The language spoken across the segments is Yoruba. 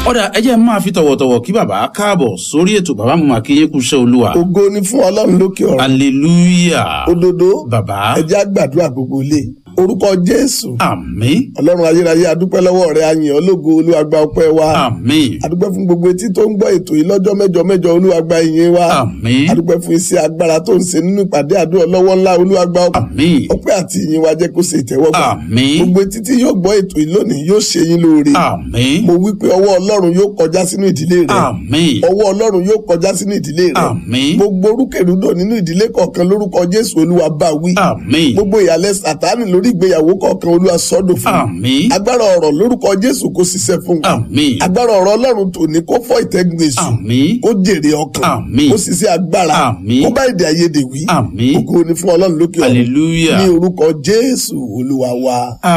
ọ̀dà ẹ jẹ́ máa fi tọ̀wọ̀tọ̀wọ̀ kí bàbá káàbọ̀ sórí ètò bàbá mo máa kí yín kú iṣẹ́ olúwa ògo ni fún ọlọ́run lókè ọ̀run hallelujah òdodo bàbá ẹ jẹ́ á gbàdúrà gbogbo ilé orúkọ jésù àmín ọlọ́run ayérayé adúpẹ́ lọ́wọ́ rẹ ayìn ológo olúwa gba ọpẹ́ wa àmín adúpẹ́ fún gbogbo etí tó ń gbọ́ ètò yìí lọ́jọ́ mẹ́jọ mẹ́jọ olúwa gba ìyìn wa àmín adúpẹ́ fún iṣẹ́ agbára tó ń ṣe nínú ìpàdé àdúrà lọ́wọ́ ńlá olúwa gba àmín ọpẹ́ àti ìyìn wa jẹ́ kó ṣe ìtẹ́wọ́gbà àmín gbogbo etí tí yóò gbọ́ ètò yìí lónìí yóò ṣe yín lóore àmín mo wí pé ọwọ́ ọlọ́run yóò kọjá sínú ìdílé rẹ àmín ọwọ́ ọlọ́run yóò kọjá sínú ìdílé rẹ àmín gbogbo orúkèrúdò nínú ìdílé kọ̀ọ̀kan lórúkọ jésù olúwa bá wí àmín gbogbo ìyàlẹ̀ sàtánì lórí ìgbéyàwó kọ̀ọ̀kan olúwa sọ́dọ̀ fún àmín agbára ọ̀rọ̀ lórúkọ jésù kó ṣiṣẹ́ fún wa àmín agbára ọ̀rọ̀ ọlọ́run tòní kó fọ́ ìtẹ́gun èṣù àmín kó jèrè ọkàn Àmín. kó ṣiṣẹ́ agbára Àmín. kó bá èdè àìyedè wí àmín ògo ni fún ọlọ́run lókè ọ̀run hallelujah ní orúkọ jésù olúwa wa.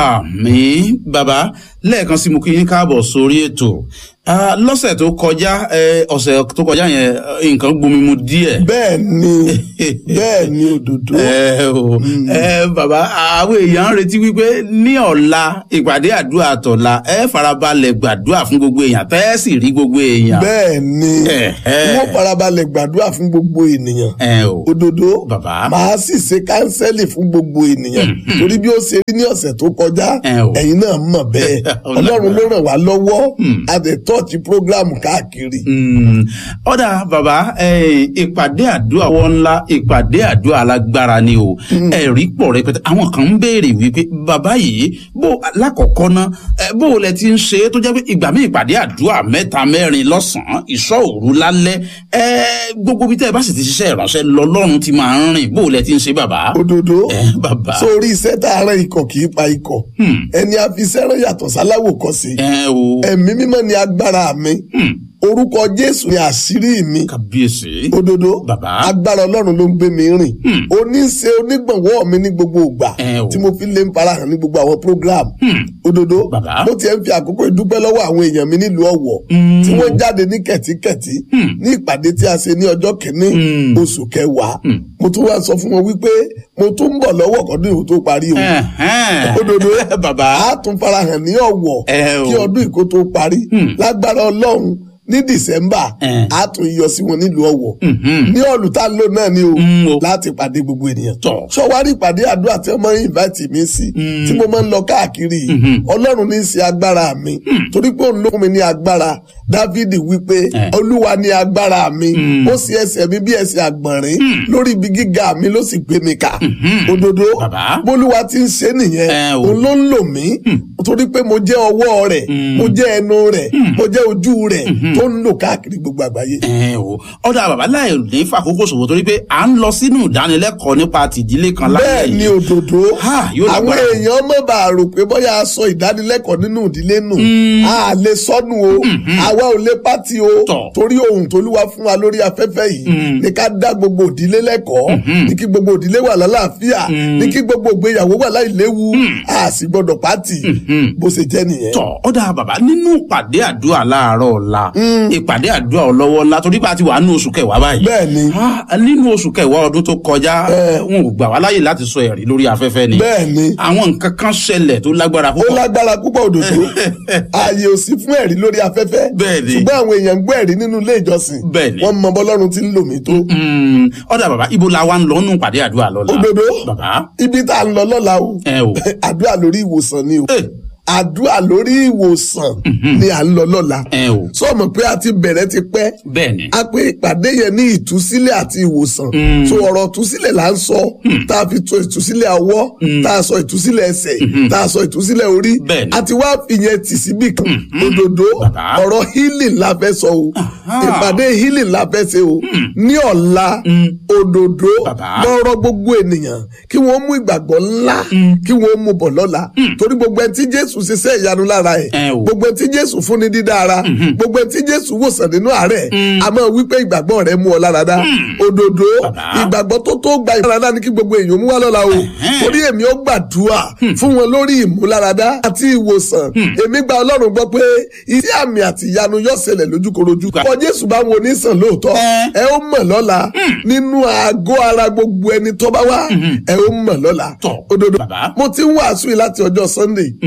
àmín bàbá lẹ́ẹ̀kan sí mo kí yín káàbọ̀ sórí ètò Ah, lọ́sẹ̀ tó kọjá eh, ọ̀sẹ̀ tó kọjá yẹn eh, nǹkan gbomi mu díẹ̀. bẹ́ẹ̀ ni bẹ́ẹ̀ ni òdòdó ẹ o ẹ bàbá àwọn èèyàn ń retí wípé ní ọ̀la ìpàdé àdúrà tọ̀la ẹ farabalẹ̀ gbàdúrà fún gbogbo èèyàn tẹ́ ẹ sì rí gbogbo èèyàn. bẹ́ẹ̀ ni Ẹ̀hẹ́. wọ́n farabalẹ̀ gbàdúrà fún gbogbo ènìyàn ẹ o òdòdó bàbá màá sì ṣe kánsẹ́lì fún gbogbo ènìyàn torí bí ó ṣe rí ní ọ̀sẹ̀ tó kọjá Ẹ o. ẹ̀yin náà mọ̀ bẹ́ẹ̀ ọlọ́run ló ràn wá lọ́wọ́ a dẹ̀ tọ́ọ̀tì prógráàmù káàkiri. Mm. ọ̀dà bàbá eh, ìpàdé àdúrà wọn ńlá ìpàdé àdúrà alágbára ni o ẹ̀rí pọ̀ rẹpẹtẹ àwọn kan ń béèrè wípé bàbá yìí bó lákọ̀ọ́kọ́ ná eh, bó o lẹ ti ń ṣe é tó jẹ́ pé ìgbà mi ìpàdé àdúrà mẹ́ta mẹ́rin lọ́sàn-án ìṣọ́ òru lálẹ́ eh, gbogbo bí tẹ́ ẹ bá sì ti ṣiṣẹ́ ìránṣẹ́ lọ́lọ́run ti máa ń rìn bó o lẹ ti ń ṣe bàbá. òdòdó Eh, bàbá sórí iṣẹ́ tá a rán ikọ̀ kì í pa ikọ̀ ẹni a fi iṣẹ́ rán yàtọ̀ sáláwò kọ́ sí ẹ o ẹ̀mí mímọ́ ni agbára mi orúkọ jésù ni àṣírí mi kàbíyèsí òdodo Bàbá. agbára ọlọ́run ló ń gbé mi rìn oníṣe onígbọ̀nwọ́ mi ní gbogbo ìgbà Ẹ o. tí mo fi lè ń farahàn ní gbogbo àwọn program òdodo Bàbá. mo tiẹ̀ ń fi àkókò ìdúpẹ́ lọ́wọ́ àwọn èèyàn mi nílùú ọ̀wọ̀ tí wọ́n jáde ní kẹ̀tíkẹ̀tí ní ìpàdé tí a ṣe ní ọjọ́ kìíní oṣù kẹwàá mo tún wá sọ fún wọn wípé mo tún ń bọ̀ lọ́wọ́ kọ́dún ìhò tó parí o Ẹ̀hẹ́n. òdodo bàbá a tún farahàn ní ọ̀wọ̀ Ẹ o. kí ọdún ìkó tó parí lágbára ọlọ́run ní dìsẹ́mbà Ẹ. a tún yọ sí wọn nílùú ọ̀wọ̀ Mhm. ní ọ̀lù tá a lò náà ni o Mm, o. láti pàdé gbogbo ènìyàn Tọ̀. sọwárí ìpàdé àdúrà tí wọ́n máa ń invite mi sí tí mo máa ń lọ káàkiri yìí ọlọ́run ní í ṣe agbára mi torí pé òun ló fún mi ní agbára dávidi wípé Ẹ. olúwa ní agbára mi ó sì ẹsẹ̀ mi bí ẹsẹ̀ àgbọ̀nrín lórí ibi gíga mi ló sì gbé mi kà òdodo Bàbá. bólúwa ti ń ṣe nìyẹn Ẹ o. òun ló ń lò mí torí pé mo jẹ́ ọwọ́ rẹ̀ mo jẹ́ ẹnu rẹ̀ mo jẹ́ ojú rẹ̀ tó ń lò káàkiri gbogbo àgbáyé. ẹ o ọ̀dà bàbá láì ní fàkókò ṣòwò torí pé à ń lọ sínú ìdánilẹ́kọ̀ọ́ nípa tìdílé kan láyé bẹ́ẹ̀ ni yìí. òdòdó Ha, yóò àwọn lágbára. èèyàn mọ̀ bá a rò pé bóyá a sọ ìdánilẹ́kọ̀ọ́ nínú ìdílé nù a lè sọnù o àwa ò lè pátì o Tọ̀. torí ohun tolúwa fún wa lórí afẹ́fẹ́ yìí ní ká dá gbogbo ìdílé lẹ́kọ̀ọ́ ní kí gbogbo ìdílé wà lálàáfíà ní kí gbogbo ìgbéyàwó wà láìléwu a sì gbọdọ̀ pátì bó ṣe jẹ́ nìyẹn. tọ ọ̀dà bàbá nínú ìpàdé àdúrà láàárọ̀ ọ̀la ìpàdé àdúrà ọlọ́wọ́ ńlá torí pé a ti wà nínú oṣù kẹwàá báyìí. bẹ́ẹ̀ ni Ah, nínú oṣù kẹwàá ọdún tó kọjá wọn ò gbà wá láyè láti sọ ẹ̀rí lórí afẹ́fẹ́ ni. bẹ́ẹ̀ ni àwọn nǹkan kan ṣẹlẹ̀ tó lágbára ó púpọ̀. lágbára púpọ̀ òdòdó ààyè ò sí fún ẹ̀rí lórí afẹ́fẹ́ Bẹ́ẹ̀ ni. ṣùgbọ́n àwọn èèyàn ń gbọ́ ẹ̀rí nínú ilé ìjọsìn Bẹ́ẹ̀ ni. wọ́n mọ bọ́lọ́run tí ń lò mí tó. Mm, ọ̀dà bàbá ibo la wa ń lọ nínú ìpàdé àdúrà lọ́la. òdòdó bàbá ibi tá a ń lọ lọ́la o ẹ o. àdúrà lórí ìwòsàn ni o Eh. àdúrà lórí ìwòsàn ni à ń lọ lọ́la ẹ o. sọmọ pé a ti bẹ̀rẹ̀ ti pẹ́ bẹ́ẹ̀ ni. a pé ìpàdé yẹn ní ìtúsílẹ̀ àti ìwòsàn so ọ̀rọ̀ ìtúsílẹ̀ là ń sọ tá a fi tó ìtúsílẹ̀ ọwọ́ tá a sọ ìtúsílẹ̀ ẹsẹ̀ tá a sọ ìtúsílẹ̀ orí Bẹ́ẹ̀ ni. àti wá ìyẹn tì síbì kan òdòdó Bàbá. ọ̀rọ̀ healing la fẹ́ sọ o ìpàdé healing la fẹ́ ṣe o ní ọ̀la òdòdó Bàbá. lọ́rọ̀ gbogbo ènìyàn kí wọ́n mú ìgbàgbọ́ ńlá kí wọ́n mú bọ̀ lọ́la torí gbogbo ẹni tí Jésù ṣiṣẹ́ ìyanu lára ẹ̀ Ẹ o. gbogbo ẹni tí Jésù fúnni dídára gbogbo ẹni tí Jésù wòsàn nínú àárẹ̀ àmọ́ wípé ìgbàgbọ́ rẹ̀ mú ọ lára dá òdòdó Bàbá. ìgbàgbọ́ tó tó gba ìmúláradá ni kí gbogbo èèyàn mú wá lọ́la o torí èmi ó gbàdúrà fún wọn lórí ìmúláradá àti ìwòsàn èmi gba Ọlọ́run gbọ́ pé iṣẹ́ àmì àti ìyanu yóò ṣẹlẹ̀ lójúkorojú kọ Jésù bá wọn onísàn lóòótọ́ Ẹ. ẹ ó mọ̀ lọ́la nínú àgọ́ ara gbogbo ẹni tó bá wá ẹ ó mọ̀ lọ́la Tọ̀, òdodo bàbá. mo ti ń wàásù yìí láti ọjọ́ Sunday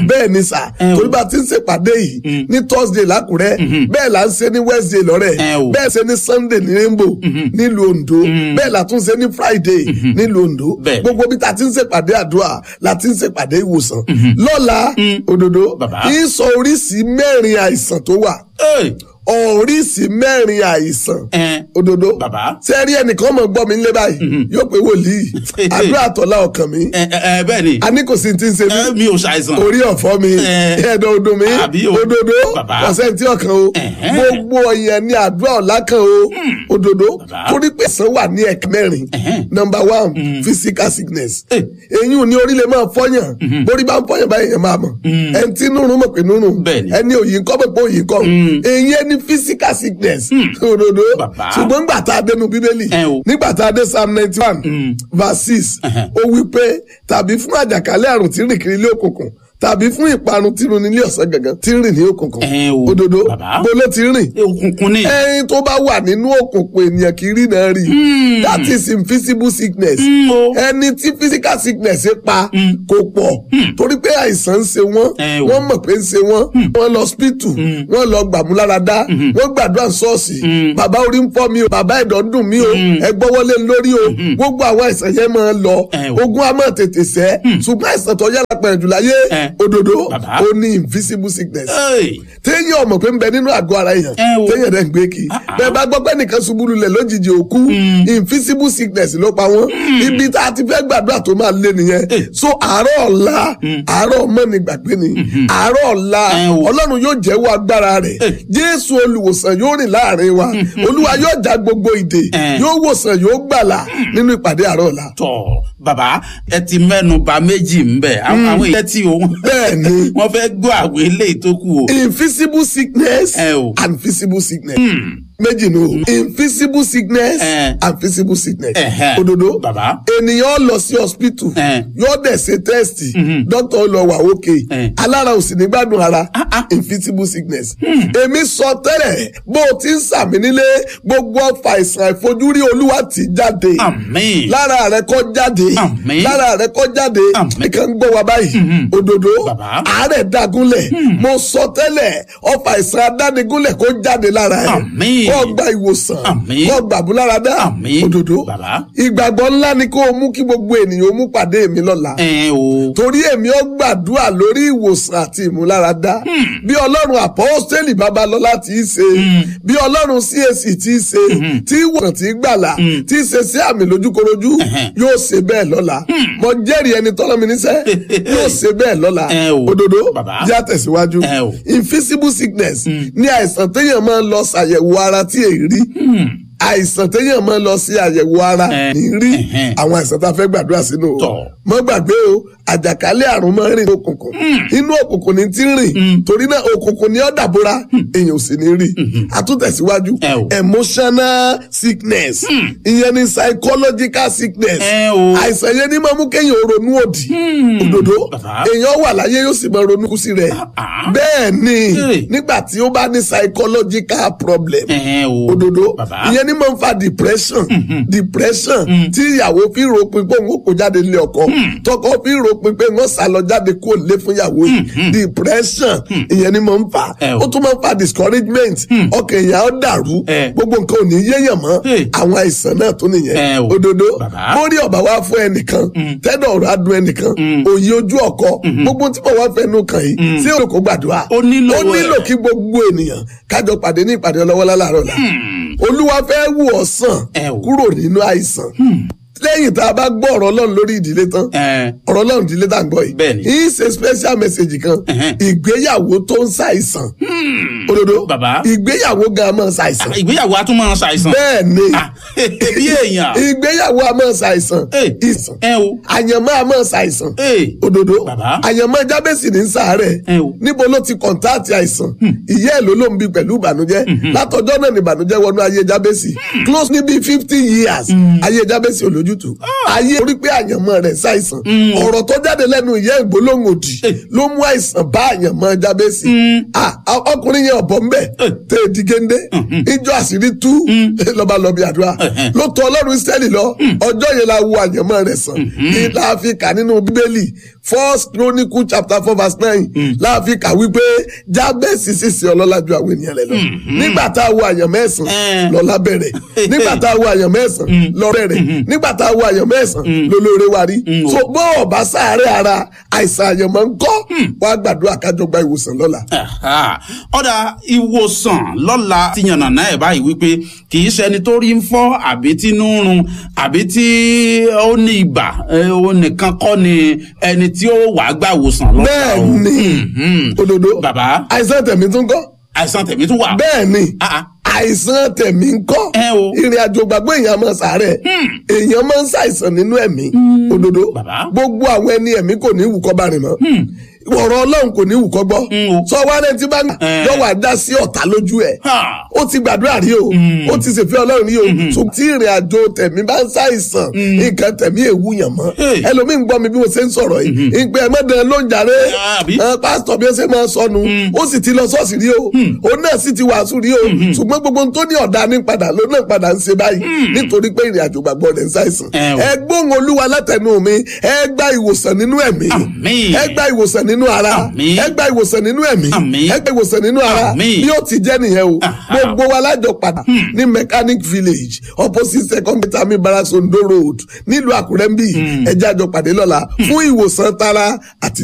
bẹ́ẹ̀ ni sà Ẹ o. torí bá a ti ń ṣèpàdé yìí ní thursday lákùrẹ́ bẹ́ẹ̀ là ń ṣe ní wednesday lọ́rẹ̀ Ẹ o. bẹ́ẹ̀ ṣe ní sunday ní rainbow nílùú ondo bẹ́ẹ̀ là tún ṣe ní friday nílùú ondo Bẹ́ẹ̀. gbogbo bí ta ti ń ṣèpàdé àdúrà la ti ń ṣèpàdé ìwòsàn lọ́la òdodo Bàbá. ìsọ oríṣìí mẹ́rin àìsàn tó wà Ẹ, oríṣìí mẹ́rin àìsàn ẹ, òdodo Bàbá. sẹ́rí ẹnìkan mọ̀ gbọ́ mi nílé báyìí yóò pé wòlíì àdúrà tọ́lá ọkàn mi ẹ, ẹ, ẹ, bẹ́ẹ̀ ni a ní kò sí ti ń ṣe mí ẹ, mi ò ṣàìsàn. orí ọ̀fọ́ mi Eh. ẹ̀dọ̀ odò mi Àbí o. òdodo Bàbá. ọ̀sẹ̀ tí ọkàn o Ẹ̀hẹ́n. gbogbo ọ̀yàn ní àdúrà ọ̀la kan o òdodo Bàbá. torí pé ẹ̀sán wà ní ẹ̀ka mẹ́rin Ẹ̀hẹ́n. number one physical sickness Eh. eyín ò ní orí lè máa fọyàn borí bá ń fọyàn báyìí yẹn máa mọ̀ ẹni tí nùrùn mọ̀ pé nùrùn Bẹ́ẹ̀ni. ẹni òyìn kọ́ mọ̀ pé òyìn kọ́ eyín ẹni physical sickness òdodo Bàbá. ṣùgbọ́n nígbà tá a dénú bíbélì Ẹ o. nígbà tá a dé psalm ninety one verse six Ẹ̀hẹ́n. ó wí pé tàbí fún àjàkálẹ̀ àrùn tí ń rìn kiri ilé òkùnkùn tàbí fún ìparun tí ń rìn nílé ọ̀sán gangan tí ń rìn ní òkùnkùn Ẹ o, òdodo bàbá. bó ló ti ń rìn Ẹ, òkùnkùn ni. ẹyin tó bá wà nínú òkùnkùn ènìyàn kì í rí náà rí that is invisible sickness Mm, o. ẹni tí physical sickness pa kò pọ̀ torí pé àìsàn ń ṣe wọ́n Ẹ o. wọ́n mọ̀ pé ń ṣe wọ́n wọ́n lọ hospital wọ́n lọ gbàmúláradá wọ́n gbàdúrà ṣọ́ọ̀ṣì bàbá orí ń fọ́ mi o bàbá ẹ̀dọ̀ ń dùn mí o ẹ gbọ́wọ́lé ń lórí o gbogbo àwọn àìsàn yẹn máa ń lọ Ẹ o. ogun á máa tètè sẹ́ ṣùgbọ́n àìsàn tó yára pẹ̀lú jù láyé Ẹ. òdodo Bàbá. ó ní invisible sickness Ẹ, téèyàn ọmọ pé ń bẹ nínú àgọ́ ara èèyàn Ẹ o. téèyàn dẹ̀ ń gbé kí Ah, ah. bẹ́ẹ̀ bá gbọ́ pé nìkan ṣubú lulẹ̀ lójijì òkú invisible sickness ló pa wọ́n ibi tá a ti fẹ́ gbàdúrà tó máa lé nìyẹn Eh. so àárọ̀ ọ̀la àárọ̀ mọ́ni gbàgbé ni àárọ̀ ọ̀la Ẹ o. ọlọ́run yóò jẹ́wọ́ agbára rẹ̀ Eh. jésù olùwòsàn yóò rìn láàrin wa olúwa yóò já gbogbo ìdè Eh. yóò wòsàn yóò gbàlà nínú ìpàdé àárọ̀ ọ̀la tọ̀ bàbá ẹ ti mẹ́nu bà méjì ń bẹ̀ àwọn àwọn ìyẹn tí o Bẹ́ẹ̀ ni. wọ́n fẹ́ gbọ́ àwọn eléyìí tó kù o. invisible sickness Ẹ o. and visible sickness. méjì ni o invisible sickness Ẹ. and visible sickness. Ẹ̀hẹ́. òdodo Bàbá. ènìyàn lọ sí hospital Ẹ. yóò dẹ̀ ṣe tẹ́sítì dókítà lọ wà òkè Ẹ. alára ò sì ní gbádùn ara Ah, ah. invisible sickness. èmi sọ tẹ́lẹ̀ bó o ti ń sàmì nílé gbogbo ọfà ìsàn àìfojúrí olúwa ti jáde àmín. lára rẹ kọ́ jáde Àmín. lára rẹ kọ́ jáde Àmín. nìkan ń gbọ́ wa báyìí òdodo Bàbá. àárẹ̀ dagunlẹ̀ mo sọ tẹ́lẹ̀ ọfà ìsàn adánigúnlẹ̀ kó jáde lára ẹ̀ Àmín. kó gba ìwòsàn Àmín. kó gbàbúláradá Àmín. òdodo Bàbá. ìgbàgbọ́ ńlá ni kó o mú kí gbogbo ènìyàn ó mú pàdé mi lọ́la ẹ o. torí èmi ó gbàdúrà lórí ìwòsàn àti ìmúláradá bí ọlọ́run àpọ́stélì babalọ́lá ti í ṣe bí ọlọ́run CAC ti í ṣe tí ìwòsàn ti í gbàlà tí í ṣe sí àmì lójúkorojú Ẹ̀hẹ́n. yóò ṣe bẹ́ẹ̀ lọ́la mo jẹ́rìí ẹni tọ́lọ́ mi níṣẹ́ yóò ṣe bẹ́ẹ̀ lọ́la Ẹ o. òdodo Bàbá. jẹ́ àtẹ̀síwájú Ẹ o. invisible sickness ní àìsàn téèyàn máa ń lọ ṣàyẹ̀wò ara tí èyí rí àìsàn téèyàn máa ń lọ sí àyẹ̀wò ara Ẹ. ní rí Ẹ̀hẹ́n. àwọn àìsàn tá a fẹ́ gbàdúrà sínú o Tọ̀. mọ́ gbàgbé o àjàkálẹ̀ àrùn máa ń rìn ní òkùnkùn inú òkùnkùn ní ti ń rìn torí náà òkùnkùn ní ó dàbora èèyàn ò sì ní rí àtúntẹ̀síwájú Ẹ o. emotional sickness ìyẹn ni psychological sickness Ẹ o. àìsàn yẹn ní máa mú kéèyàn ronú òdì òdòdó Bàbá. èèyàn wà láyé yóò sì máa ronú kú sí rẹ̀ ah. bẹ́ẹ̀ ni Hey. nígbà tí ó bá ní psychological problem ẹ o. òdodo bàbá. ìyẹn ní máa ń fa depression depression tí ìyàwó fi ròpin pé òun kò jáde lé ọkọ tọkọ fi ròpin pé wọn sá lọ jáde kó lé fún ìyàwó yìí depression ìyẹn ní máa ń fa Ẹ o. ó tún máa ń fa discouragement ọkàn èèyàn á dàrú Ẹ. gbogbo nǹkan ò ní yéèyàn mọ́ Hey. àwọn àìsàn náà tó Ẹ nìyẹn o. òdodo Bàbá. mórí ọ̀bà wá fún ẹnìkan tẹ́dọ̀ ọ̀rọ̀ adùn ẹnìkan òye ojú ọkọ gbogbo tí mo wá fẹnu kàn yìí sí òkò gbàdúrà Ó nílò ó nílò ẹ̀. kí gbogbo ènìyàn kájọ pàdé ní ìpàdé ọlọ́wọ́lá láàárọ̀ la olúwa fẹ́ wù ọ́ sàn Ẹ o. kúrò nínú àìsàn lẹ́yìn tá a bá gbọ́ ọ̀rọ̀ ọlọ́run lórí ìdílé tán ẹ ọ̀rọ̀ ọlọ́run ìdílé tá à ń gbọ́ yìí Bẹ́ẹ̀ni. yìí ṣe special message kan Ẹ̀hẹ́n. ìgbéyàwó tó ń ṣàìsàn òdodo Bàbá. ìgbéyàwó gan máa ń ṣàìsàn ìgbéyàwó a tún máa ṣàìsàn. bẹ́ẹ̀ ni Ah, bí èèyàn. ìgbéyàwó a máa ṣàìsàn Ẹ. ìsàn ẹ o. àyànmọ́ a máa ṣàìsàn ẹ òdodo Bàbá. àyànmọ́ jábẹ́sì ní sàárẹ̀ Ẹ o. níbo ló ti kọ̀ǹtáàtì àìsàn ìyá ẹ̀ ló ló ń bi pẹ̀lú ìbànújẹ́ látọjọ́ náà ni ìbànújẹ́ wọnú ayé jábẹ́sì close ní bíi fifty years ayé jábẹ́sì olójútùú ayé orí pé àyànmọ́ rẹ̀ ṣàìsàn ọ̀rọ̀ tó jáde lẹ́nu ìyá ìgbólóhùn òdì ló mú àìsàn bá àyànmọ́ jábẹ́sì Ah, ah, ọkùnrin yẹn ọ̀bọ̀ ńbẹ̀ tẹ̀ di géńdé ìjọ àṣírí tú lọ́ba lọ́bi àdúrà ló tọ ọlọ́run Ísírẹ́lì lọ ọjọ́ yẹn la wo àyànmọ́ rẹ̀ sàn ní láàfin kà nínú bíbélì first chronicle chapter four verse nine láàfin kà wípé jábẹ́sì sísè ọlọ́lá ju àwọn ènìyàn rẹ̀ lọ nígbà tá a wo àyàn mẹ́sàn-án Eh. lọ́lá bẹ̀rẹ̀ nígbà tá a wo àyàn mẹ́sàn-án lọ bẹ̀rẹ̀ nígbà tá a wo àyàn mẹ́sàn-án lólóore wa rí so bó ọba sáré ara àìsàn àyàn máa ń kọ́ wàá gbàdúrà kájọ gba ìwòsàn lọ́la. Aha. ọ̀dà ìwòsàn lọ́la ti yànnà náà ẹ̀ báyìí wípé kì í ṣe ẹni tó rí ń fọ́ àbí tí inú ń run àbí tí ó ní ibà eh, ó nìkan kọ́ ni ẹni tí ó wàá gbà wòsàn lọ́la bẹ́ẹ̀ o. ni Mhm. òdodo bàbá àìsàn tẹ̀mí tún kọ́ àìsàn tẹ̀mí tún wà. bẹ́ẹ̀ ni Ah, ah. àìsàn tẹ̀mí ń kọ́ Ẹ o. ìrìn àjò gbàgbọ́ èèyàn máa sàárẹ̀ èèyàn máa ń ṣàìsàn nínú ẹ̀mí òdodo Bàbá. gbogbo àwọn ẹni ẹ̀mí kò ní ìwúkọ́ bá rìn mọ́ ọ̀rọ̀ ọlọ́run kò ní ìwúkọ́ gbọ́ Mm, o. sọ wá lẹ́ni tí bá ń Eh. yọ wà dá sí ọ̀tá lójú ẹ̀ Ha. ó ti gbàdúrà rí o ó ti ṣèfẹ́ ọlọ́run rí o ṣùgbọ́n tí ìrìn àjò tẹ̀mí bá ń ṣàìsàn nǹkan tẹ̀mí èwú yàn mọ́ Hey. ẹlòmíì ń gbọ́ mi bí mo ṣe ń sọ̀rọ̀ yìí ìgbà ẹ̀mọ́dẹ ló ń jàre Àbí? ẹ, pásítọ̀ bí ó ṣe máa sọnù ó sì ti lọ ṣọ́ọ̀ṣì rí o òun náà sì ti wàásù rí o ṣùgbọ́n gbogbo ohun tó ní ọ̀dà ní padà ló náà padà ń ṣe báyìí nítorí pé ìrìn àjò gbàgbọ́ rẹ̀ ń ṣàìsàn Ẹ o. ẹ gbóhùn olúwa látẹnu mi ẹ gba ìwòsàn nínú ẹ̀mí Àmín. ẹ gba ìwòsàn nínú ara Àmín. ẹ gba ìwòsàn nínú ẹ̀mí Àmín. ẹ gba ìwòsàn nínú ara Àmín. bí ó ti jẹ́ nìyẹn o Aha. gbogbo wa lájọ padà ní mechanic village opposite second vitamin barracks ondo road nílùú àkúrẹ́ ń bì ẹjẹ́ àjọ pàdé lọ́la fún ìwòsàn tara àti